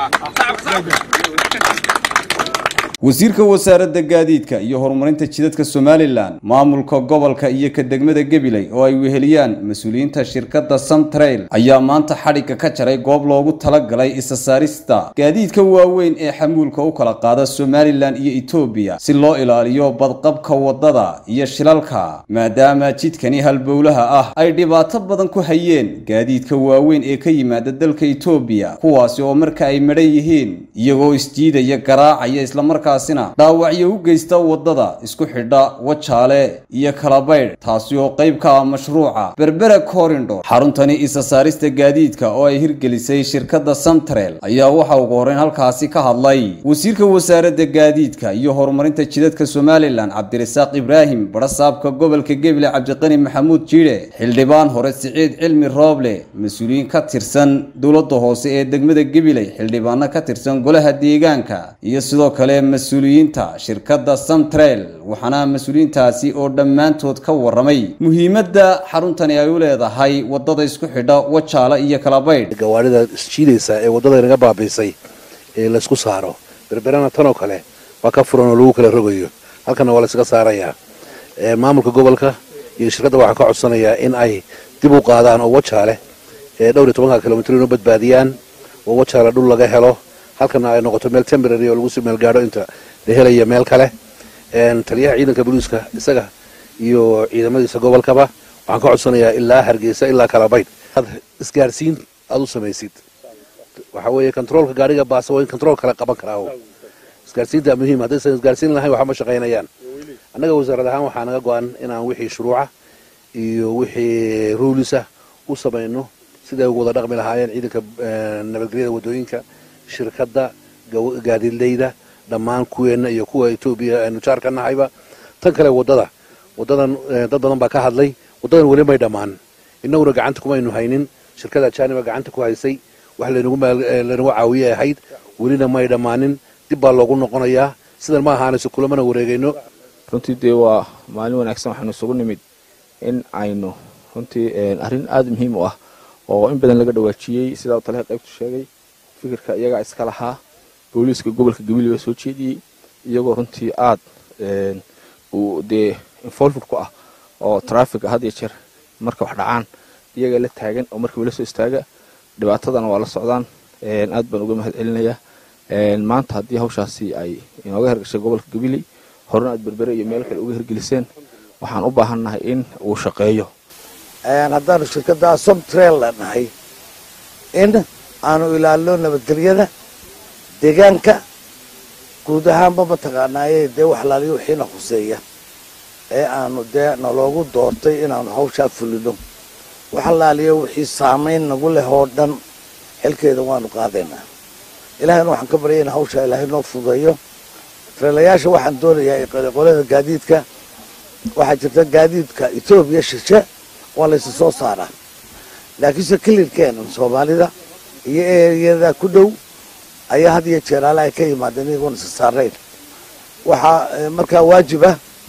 wasiirka wasaaradda gaadiidka iyo horumarinta jidadka somalilan maamulka gobolka iyo ka degmada gabiley oo ay weheliyaan mas-uuliyiinta shirkadda samtrail ayaa maanta xadhigga ka jaray goob loogu talagalay isa saarista gaadiidka waaweyn ee xamuulka u kala qaada somalilan iyo etoobiya si loo ilaaliyo badqabka waddada iyo shilalka maadaama jidkani halbowlaha ah ay dhibaato badan ku hayeen gaadiidka waaweyn ee ka yimaada dalka etoobiya kuwaasi oo marka ay madhan yihiin iyagoo isjiidaya garaacaya islamarkaa dhaawacyo u geysta waddada isku xidha wajaale iyo kalabaydh taasi oo qayb ka ah mashruuca berbera corindor xaruntani isa saarista gaadiidka oo ay hirgelisay shirkadda samtrel ayaa waxa ugu horreyn halkaasi ka hadlay wasiirka wasaaradda gaadiidka iyo horumarinta jidadka somalilan cabdirasaaq ibraahim barasaabka gobolka gebile cabdiqani maxamuud jiidhe xildhibaan hore siciid cilmi rooble mas-uuliyiin ka tirsan dowladda hoose ee degmada gebiley xildhibaano ka tirsan golaha deegaanka iyo sidoo kale mas-uuliyiinta shirkadda samtrel waxaana mas-uuliyiintaasi oo dhammaantood ka warramay muhiimadda xaruntani ay u leedahay waddada isku xidha wajaala iyo kalabaydh gawaarida isjiidaysa ee waddada inaga baabiisay ee laysku saaro berberana tanoo kale waa ka furan oo lagu kala rogayo halkana waa laysaga saarayaa maamulka gobolka iyo shirkadda waxaa ka codsanayaa in ay dib u qaadaan oo wajaale ee dhowr iyo tobanka kilomitr inu badbaadiyaan oo wajaale dhul laga helo halkana ay noqoto meel temporary oo lagu sii meel gaadho inta la helaya meel kale taliyaha ciidanka booliiska isaga iyo ciidamadiisa gobolkaba waxaan ka codsanayaa ilaa hargeysa ilaa kalabaydh ad isgaarsiin aada u samaysid waxa weeye controolka gaariga baasa waa in controol kale qaban karaa isgaarsiinta muhiim haddaysan isgaarsiin lahayn waxba ma shaqaynayaan annaga wasaarad ahaan waxaa naga go-an inaan wixii shuruuca iyo wixii ruulisa u samayno siday ugu wada dhaqmi lahaayeen ciidanka nabadgelyada waddooyinka shirkadda gaadiidleyda dhammaan kuweenna iyo kuwa etoobiya aynu jaar ka nahayba tan kale waddada waddadan dad badan baa ka hadlay waddadan weli may dhammaan innaguna gacanta kumaynu haynin shirkada jaaniba gacanta ku haysay wax laynagu caawiye ahayd welina may dhammaanin dib baa loogu noqonayaa sidan ma ahaanayso kulamana wareegayno runtii dee waa maalin wanaagsan waxaanu isugu nimid in aynu runtii arrin aada muhiim u ah oo in badan laga dhawaajiyey sidaa taliha qaybtu sheegay fikirka iyagaa iska lahaa booliiska gobolka gabiley baa soo jeediyey iyagoo runtii aad uu dee involved ku ah oo traffica had iyo jeer marka wax dhacaan iyagaa la taagan oo markiiba la soo istaaga dhibaatadana waa la socdaan aad baan uga mahad celinayaa maanta haddii hawshaasi ay inooga hergashay gobolka gabiley horena aad berbere iyo meel kale uga hergeliseen waxaan u baahannahay in uu shaqeeyo haddaanu shirkadda somtrail nahay in aanu ilaalino nabadgelyada deegaanka guud ahaanba mataqaanaaye dee waxlaaliyo wixiina khuseeya ee aanu dee naloogu doortay inaanu hawshaa fulino waxalaaliyo wixii saamayn nagu leh oo dhan xilkeeda waanu qaadaynaa ilaahayna waxaan ka baryay in hawshaa ilaahay noo fudeeyo treelayaasha waxaan doonayaa qolada gaadiidka waxaa jirta gaadiidka etoobiya shishe waa laysa soo saaraa laakiinse kilirkeenan soomaalida iyo eriyada ku dhow ayaa had iyo jeeraale ay ka yimaadeen iyagoon isa saarayn waxaa markaa waajiba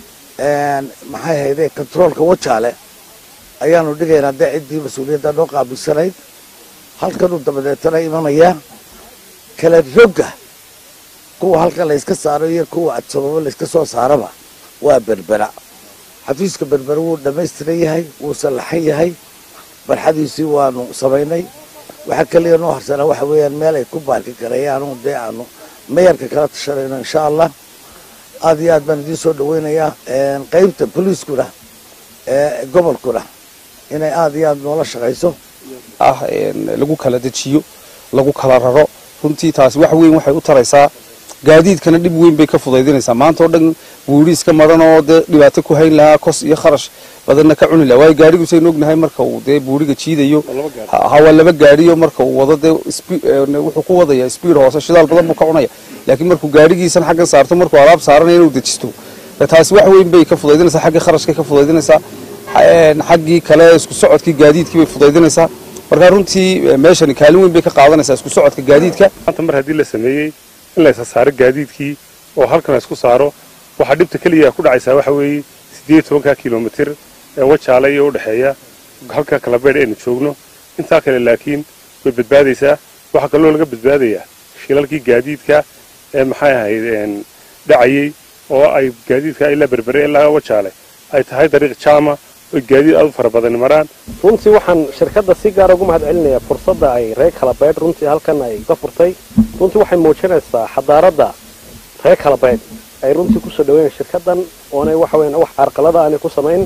maxay hayde controolka wajaale ayaanu dhigaynaa dee ciddii mas-uuliyadda noo qaabilsanayd halkanuu dabadeetana imanayaa kala rogga kuwa halkan layska saaro iyo kuwa adsababo layska soo saaraba waa berbera xafiiska berbera wuu dhammaystiran yahay wuu sallaxan yahay barxadiisii waanu samaynay waxaa keliya noo harsanaa waxa weeyaan meel ay ku baarki karayaanu dee aanu mayarka kala tashanayno insha allah aada iyo aad baan idiin soo dhaweynayaa qeybta boliiskuna ee gobolkuna inay aada iyo aada noola shaqayso ah lagu kala dejiyo lagu kala raro runtii taasi wax weyn waxay u taraysaa gaadiidkana dhib weyn bay ka fudaydinaysaa maanta oo dhan buuriiska maran oo dee dhibaato ku hayn lahaa kos iyo kharash badanna ka cuni laha waayo gaadhigu saynu ognahay marka uu dee buuriga jiidayo hawaa laba gaadhiyo marka uu wado dee wuxuu ku wadaya speed hoose shidaal badan buu ka cunaya laakiin markuu gaadhigiisan xaggan saarto markuu alaab saaranaya inuu dejisto taasi wax weyn bay ka fudaydinaysaa xaggii kharashkay ka fudaydinaysaa xaggii kale isku socodkii gaadiidkii bay fudaydinaysaa marka runtii meeshani kaalin weyn bay ka qaadanaysaa isku socodka gaadiidka maanta mar haddii la sameeyey in la isa saaro gaadiidkii oo halkan la isku saaro waxaa dhibta keliya ku dhacaysaa waxa weeye siddeed tobanka kilomitir ee wajaala iyo udhexeeya halka kalabeydh aynu joogno intaa kale laakiin way badbaadaysaa waxaa kaloo laga badbaadayaa shilalkii gaadiidka ee maxay ahayd dhacayey oo ay gaadiidka ilaa berbere ilaa wajaale ay tahay dariiq jaama oo gaadiid aad u fara badan maraan runtii waxaan shirkadda si gaara ugu mahad celinayaa fursadda ay reer kalabaydh runtii halkan ay ka furtay runtii waxay muujinaysaa xadaaradda reer kalabaydh ay runtii kusoo dhaweeyeen shirkaddan oonay waxa weeyaan wax carqalada aanay ku samayn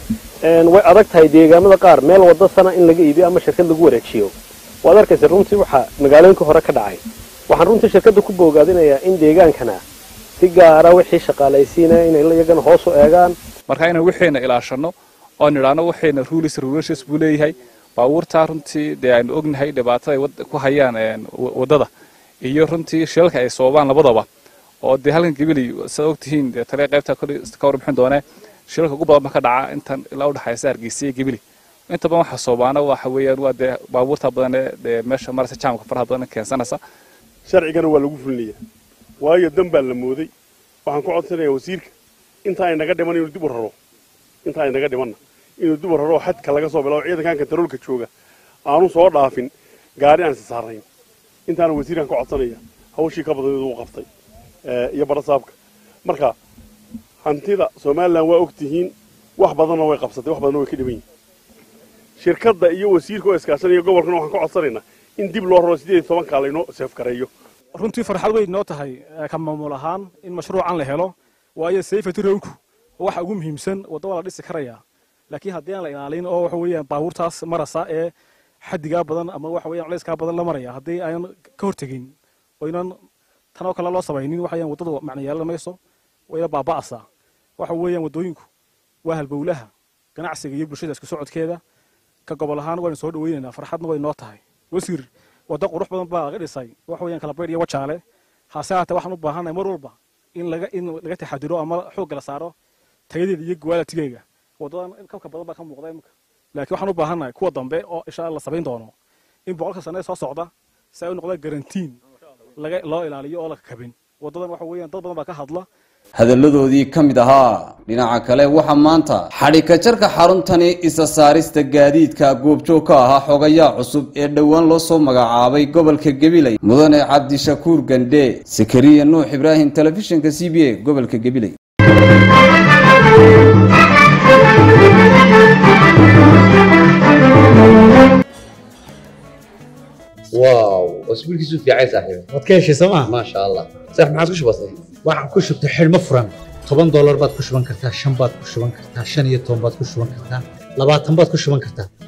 way adag tahay deegaamada qaar meel wadda sana in laga iibiyo ama shirkad lagu wareejiyo waad arkaysa runtii waxaa magaalooyinka hore ka dhacay waxaan runtii shirkadda ku boogaadinayaa in deegaankana si gaara wixii shaqaalaysiinaya inay iyagana hoos u eegaan marka inaan wixiina ilaashano oo nidhaano waxayna ruulis ruulashes buu leeyahay baabuurtaa runtii dee aynu ognahay dhibaatada ay ku hayaan waddada iyo runtii shilalka ay sababaan labadaba oo dee halkan gabiley saad ogtihiin dee taliya qaybta ka warbixin doonee shilalka ugu badan ba ka dhaca intan ilaa udhexaysa hargeysa iyo gabiley inta badan waxa soobaana waxa weeyaan waa dee baabuurta badan ee meesha maraysa jaamka faraha badan keensanaysa sharcigana waa lagu fulinayaa waayo dan baa la mooday waxaan ku codsanayaa wasiirka inta ay naga dhiman inuu dib u raro inta ay naga dhimanna inuu dib u raro xadka laga soo bilaabo ciidankan kantaroolka jooga aanu soo dhaafin gaari aan sasaarayn intaana wasiirkan ka codsanaya hawshii ka badan uu qabtay iyo barasaabka marka hantida somalilan waa og tihiin wax badanna way qabsatay wax badanna way ka dhiban yihin shirkadda iyo wasiirka oo iskaashanaya gobolkana waxaan ka codsanaynaa in dib loo raro siddeed iyo tobankaa laynoo seefgareeyo runtii farxad weyn noo tahay ka maamul ahaan in mashruucan la helo waayo safety roadku waxa ugu muhiimsan wadda waa la dhisi karayaa laakiin haddii aan la ilaalin oo waxa weeyaan baabuurtaas marasa ee xadigaa badan ama waxa weeyaan culayskaa badan la maraya haddii aanan ka hortegin oynan tan oo kale loo samaynin waxayaan waddadu macna yeelan mayso wayna baaba'asaa waxa weeyaan waddooyinku waa halbowlaha ganacsiga iyo bulshada isku socodkeeda ka gobol ahaan waynu soo dhaweynaynaa farxadna way noo tahay wasiir waddo qurux badan baa laga dhisay waxa weeyaan kalabaydh iyo wajaale hase haatee waxaan u baahannahay mar walba in laga in laga taxadiro ama xoogga la saaro tayadeeda iyo gwaalatigeega waddadan kabka badan baa ka muuqda imika laakiin waxaan u baahannahay kuwa dambe oo insha alla la samayn doono in boqolka sane soo socda si ay u noqdaan garantiin laga loo ilaaliyo oo la kabin waddadan waxa weeyaan dad badan baa ka hadla hadalladoodii ka mid ahaa dhinaca kale waxaa maanta xadhika jarka xaruntani isa saarista gaadiidka goobjoog ka ahaa xogayaa cusub ee dhowaan loo soo magacaabay gobolka gabiley mudane cabdishakuur gandhe sakariya nuux ibraahim telefishinka c b a gobolka gabiley واو اسبوع كيسو في عايز صاحبي waad ka heshay sooma ما شاء الله صح ما عاد كش بسيط waxaan ku shubtay xidhmo furan toban doolar baad ku shuban kartaa shan baad ku shuban kartaa shan iyo toban baad ku shuban kartaa labaatan baad ku shuban kartaa